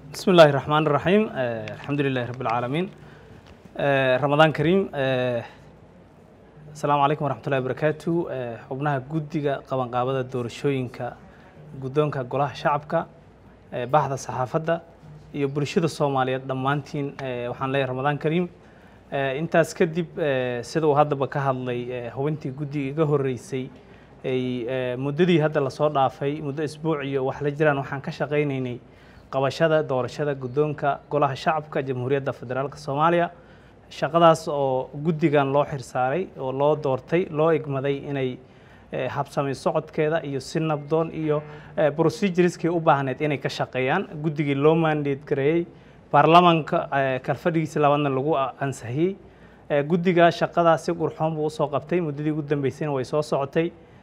بسم الله الرحمن الرحيم الحمد لله رب العالمين رمضان كريم السلام عليكم ورحمة الله وبركاته xubnaha guddiga qabanqaabada doorashooyinka guddoonka golaha shacabka baxda saxaafadda iyo bulshada soomaaliyeed dhammaantiin waxaan leeyahay ramadaan kariim intaas kadib sida uu haddaba ka hadlay hubintii guddiga iga horreysay ay muddadii hadda lasoo dhaafay muddo isbuuc iyo wax la jiraan waxaan ka shaqaynaynay qabashada doorashada guddoonka golaha shacabka jamhuuriyadda federaalk soomaaliya shaqadaas oo guddigan loo xirsaaray oo loo doortay loo igmaday inay habsamay socodkeeda iyo si nabdoon iyo procedureskii u baahneed inay ka shaqeeyaan guddigii loo mandate gareeyey baarlamanka kalfadhigiisa labaadna lagu ansixiyey guddiga shaqadaa si qurxoon buu usoo qabtay muddadii ugu dambeysayna way soo socotay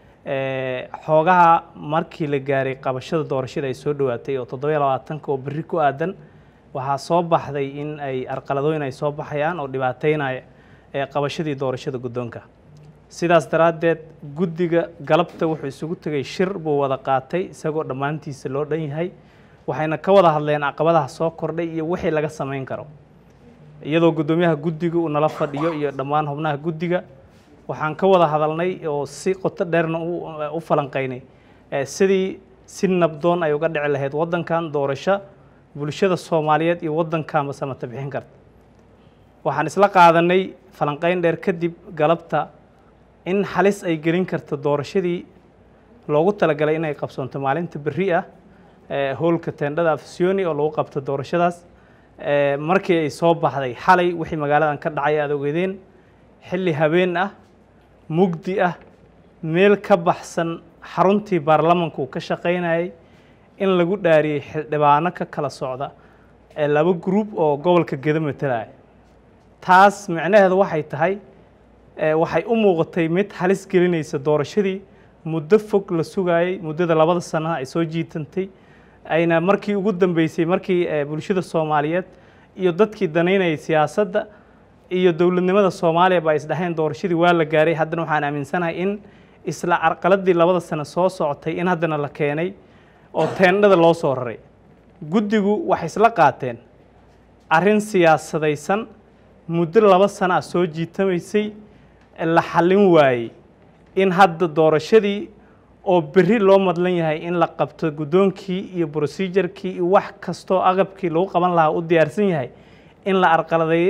xoogaha markii la gaaray qabashada doorashada ay soo dhowaatay oo toddobiyo labaatanka oo berri ku aadan waxaa soo baxday in ay arqaladooyin ay soo baxayaan oo dhibaateynaya qabashadii doorashada guddoonka sidaas daraaddeed guddiga galabta wuxuu isugu tegay shir buu wada qaatay isagoo dhammaantiisa loo dhan yahay waxayna ka wada hadleen caqabadaha soo kordhay iyo wixii laga samayn karo iyadoo guddoomiyaha guddiga uu nala fadhiyo iyo dhammaan xubnaha guddiga waxaan ka wada hadalnay oo si qoto dheerna u falanqaynay sidii si nabdoon ay uga dhici lahayd waddankan doorasho bulshada soomaaliyeed iyo waddankaanba samata bixin karta waxaan isla qaadanay falanqayn dheer kadib galabta in halis ay gelin karto doorashadii loogu talagalay inay qabsoonto maalinta berri ah howlka teendhada afisyooni oo lagu qabto doorashadaas markii ay soo baxday xalay wixii magaaladan ka dhacay aad ogeedeen xilli habeen ah mugdi ah meel ka baxsan xaruntii baarlamanku uu ka shaqaynayay in lagu dhaariyey xildhibaano ka kala socda ee laba gruub oo gobolka gedo matalaya taas micnaheedu waxay tahay waxay u muuqatay mid halis gelinaysa doorashadii muddo fog la sugaayey muddada labada sanaha ay soo jiitantay ayna markii ugu dambeysay markii bulshada soomaaliyeed iyo dadkii danaynayay siyaasadda iyo dowladnimada soomaaliya ba isdhaheen doorashadii waa la gaaray haddana waxaan aaminsanahay in isla carqaladii labada sano soo socotay in haddana la keenay oo teendhada loo soo raray guddigu waxay isla qaateen arrin siyaasadaysan muddo laba sano ah soo jiitamaysay la xallin waayey in hadda doorashadii oo berri loo madlan yahay in la qabto guddoonkii iyo procedurkii iyo wax kastoo agabkii lagu qaban lahaa u diyaarsan yahay in la arqaladeeye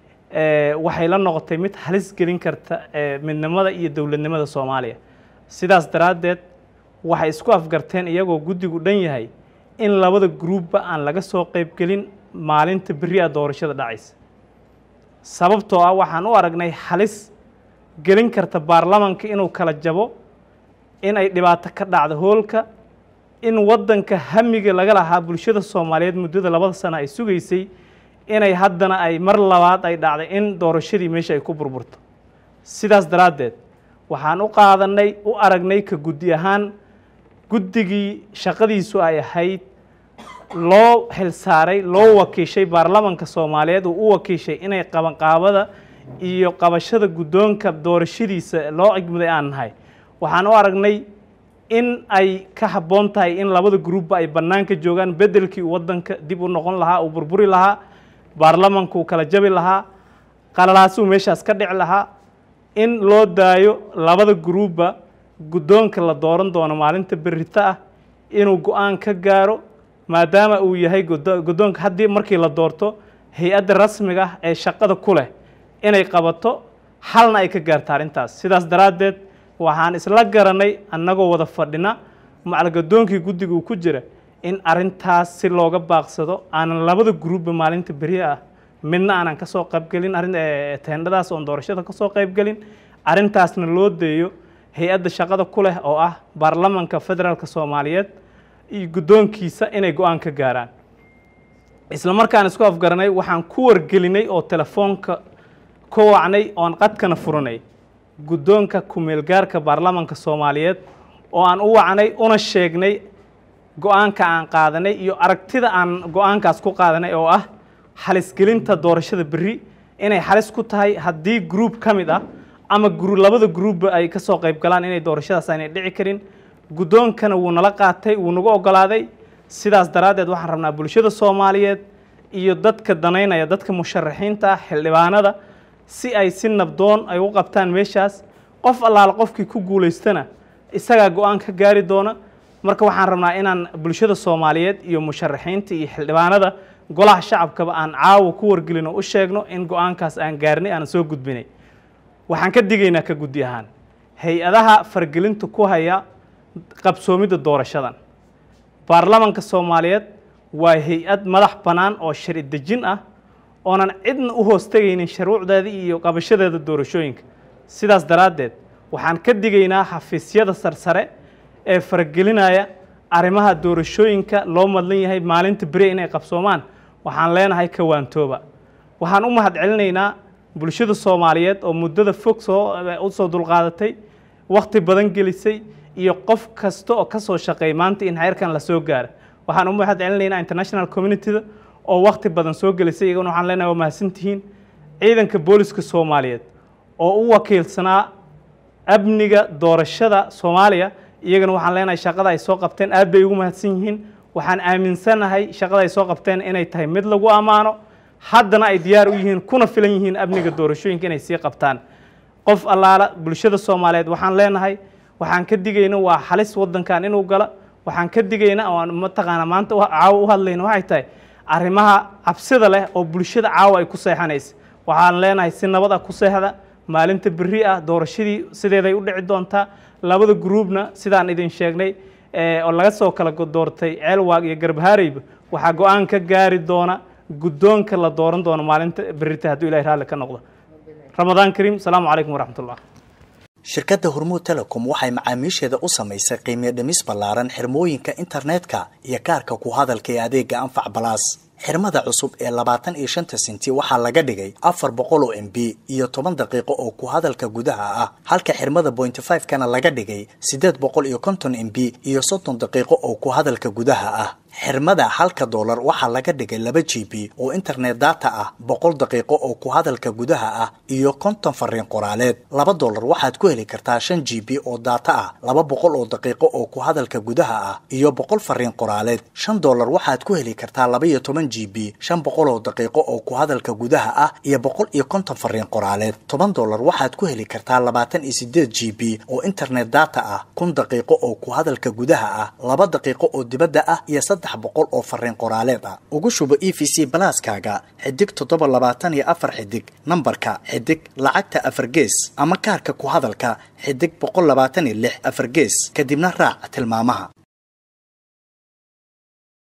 waxay la noqotay mid halis gelin karta midnimada iyo dowladnimada soomaaliya sidaas daraaddeed waxay isku afgarteen iyagoo guddigu dhan yahay in labada gruubba aan laga soo qaybgelin maalinta berri a doorashada dhacaysa sababtoo ah waxaan u aragnay halis gelin karta baarlamanka inuu kala jabo in ay dhibaato ka dhacdo hoolka in waddanka hamiga laga lahaa bulshada soomaaliyeed muddada labada sano ay sugaysay inay haddana ay mar labaad ay dhacday in doorashadii meesha ay ku burburto sidaas daraaddeed waxaan u qaadanay u aragnay ka guddi ahaan guddigii shaqadiisu ay ahayd loo xilsaaray loo wakiishay baarlamanka soomaaliyeed uu u wakiishay inay qabanqaabada iyo qabashada guddoonka doorashadiisa loo cigmuday aan nahay waxaan u aragnay in ay ka habboon tahay in labada gruubba ay bannaanka joogaan beddelkii uu waddanka dib u noqon lahaa uu burburi lahaa baarlamanku kala jabi lahaa qalalaasuu meeshaas ka dhici lahaa in loo daayo labada gruubba guddoonka la dooran doono maalinta berrito ah inuu go-aan ka gaaro maadaama uu yahay guddoonka haddii markii la doorto hay-adda rasmiga ah ee shaqada ku leh inay qabato xalna ay ka gaarta arrintaas sidaas daraaddeed waxaan isla garanay annagoo wada fadhina macal gaddoonkii guddiga uu ku jira in arrintaas si looga baaqsado aanan labada gruubba maalinta beri ah midna aanan kasoo qaybgelin arrin teendhadaas oon doorashada kasoo qaybgelin arrintaasna loo deeyo hay-adda shaqada ku leh oo ah baarlamanka federaalka soomaaliyeed iyo guddoonkiisa inay go-aan ka gaaraan isla markaan isku afgaranay waxaan ku wargelinay oo telefoonka ka wacnay oon qadkana furanay guddoonka ku-meelgaarka baarlamanka soomaaliyeed oo aan u wacnay una sheegnay go-aanka aan qaadanay iyo aragtida aan go-aankaas ku qaadanay oo ah xalisgelinta doorashada berri inay xalis ku tahay haddii gruub ka mid ah ama labada gruubba ay kasoo qayb galaan inay doorashadaas aanay dhici karin guddoonkana wuu nala qaatay wuu nagu ogolaaday sidaas daraaddeed waxaan rabnaa bulshada soomaaliyeed iyo dadka danaynaya dadka musharaxiinta ah xildhibaanada si ay si nabdoon ay u qabtaan meeshaas qof allaala qofkii ku guulaystana isagaa go-aan ka gaari doona marka waxaan rabnaa inaan bulshada soomaaliyeed iyo musharaxiinta iyo xildhibaanada golaha shacabkaba aan caawa ku wargelin oo u sheegno in go-aankaas aan gaarnay aan soo gudbinay waxaan ka digaynaa ka guddi ahaan hay-adaha fargelinta ku haya qabsoomidda doorashadan baarlamanka soomaaliyeed waa hay-ad madax bannaan oo shari dejin ah oonan cidna u hoostegaynin shuruucdeeda iyo qabashadeeda doorashooyinka sidaas daraaddeed waxaan ka digaynaa xafiisyada sarsare ee faragelinaya arrimaha doorashooyinka loo madlan yahay maalinta beri inay qabsoomaan waxaan leenahay kawaantooba waxaan u mahad celinaynaa bulshada soomaaliyeed oo muddada fog soo u soo dulqaadatay wakhti badan gelisay iyo qof kasta oo ka soo shaqeey maanta in heerkan la soo gaara waxaan u mahad celinaynaa international communityda oo wakhti badan soo gelisay iyaguna waxaan leenahay waa mahadsantihiin ciidanka booliska soomaaliyeed oo u wakiilsanaa amniga doorashada soomaaliya iyagana waxaan leenahay shaqada ay soo qabteen aad bay ugu mahadsan yihiin waxaan aaminsanahay shaqada ay soo qabteen inay tahay mid lagu ammaano haddana ay diyaar u yihiin kuna filan yihiin amniga doorashooyinka inay sii qabtaan qof allaala bulshada soomaaliyeed waxaan leenahay waxaan ka digayna waa halis waddankan inuu gala waxaan ka digayna oo mataqaana maanta caawa u hadlayna waxay tahay arrimaha cabsida leh oo bulshada caawa ay ku seexanaysa waxaan leenahay si nabad ah ku seexda maalinta berri ah doorashadii sideeday u dhici doontaa labada gruubna sidaan idin sheegnay oo laga soo kala doortay ceelwaag iyo garbahaareyba waxaa go-aan ka gaari doona guddoonka la dooran doono maalinta berrita hadduu ilahay raalli ka noqdo ramadaan kariim asalaamu calaykum waraxmatullah shirkadda hormuud telecom waxay macaamiisheeda u samaysay qiimiyo dhimis ballaaran xirmooyinka internetka iyo kaarka ku hadalka ee adeega anfac balaas xirmada cusub ee labaatan iyo shanta senti waxaa laga dhigay afar boqol oo m b iyo toban daqiiqo oo ku hadalka gudaha ah halka xirmada bointy five kana laga dhigay siddeed boqol iyo konton m b iyo soddon daqiiqo oo ku hadalka gudaha ah xirmada halka doolar waxaa laga dhigay laba g b oo internet data ah boqol daqiiqo oo ku hadalka gudaha ah iyo konton fariin qoraaleed laba doolar waxaad ku heli kartaa shan g b oo data ah laba boqol oo daqiiqo oo ku hadalka gudaha ah iyo boqol fariin qoraaleed shan doolar waxaad ku heli kartaa laba iyo toban g b shan boqol oo daqiiqo oo ku hadalka gudaha ah iyo boqol iyo konton fariin qoraaleed toban doolar waxaad ku heli kartaa labaatan iyo sideed g b oo internet data ah kun daqiiqo oo ku hadalka gudaha ah laba daqiiqo oo dibadda ah iyo saddex boqol oo fariin qoraaleed ah ugu shubo e v c balaaskaaga xidig toddoba labaatan iyo afar xidig nambarka xidig lacagta afar gees ama kaarka ku hadalka xidig boqol labaatan iyo lix afar gees kadibna raac tilmaamaha